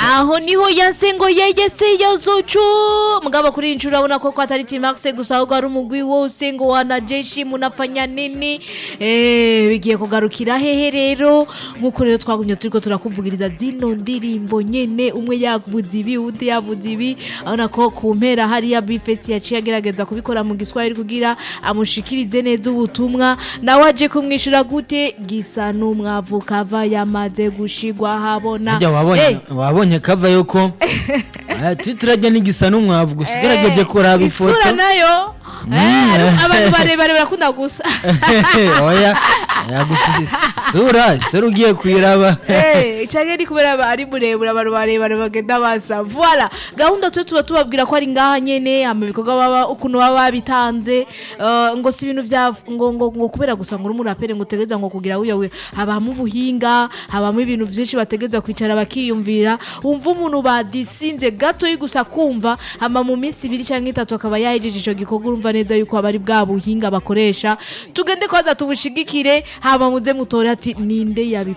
aho niho yanse ngo yegese yozocu mugabo kuri iyi nshuro urabona ko ko atari timax gusa ahubwo ari umugwi wose ngo wanajeshi munafanya nini eh bigiye kugarukira hehe rero nkuko rero twagumye turiko turakuvugiriza zino ndirimbo nyene umwe yavuze ibi undi yavuze ibi abona ko ku mpera hariya bifesi yaciye agerageza kubikora mu giswahili kugira amushikirize neza ubutumwa nawe aje kumwishura gute gisa n'umwavu kava yamaze gushigwa habona Harya wabonye Eh, wabonye kava yuko Ah, titirajya n'igisa n'umwavu gusa ugerageje kuraba ifoto isura nayo eh, ari- abantu barebare barakunda gusa oya oya gusa isura isura ugiye kuyiraba Eh, canke ni kubera aba ari muremure abantu barebare bagenda basa voila gahunda twe tuba tubabwira ko ari ngaha nyene ama ibikorwa baba ukuntu baba babitanze eh, ngo si ibintu vya ngo ngo ngo kubera gusa ngo uri umuraperi ngo utegeza ngo kugira wiyawe habamo ubuhinga habamo ibintu vyinshi bategeza kwicara bakiyumvira wumva umuntu badisinze gatoyi gusa kumva hama mu minsi ibiri canke itatu akaba yahejeje ico gikorwa urumva neza yuko aba ari bwa buhinga bakoresha tugende kwanza tubushigikire hama muze mutore ati ninde yabi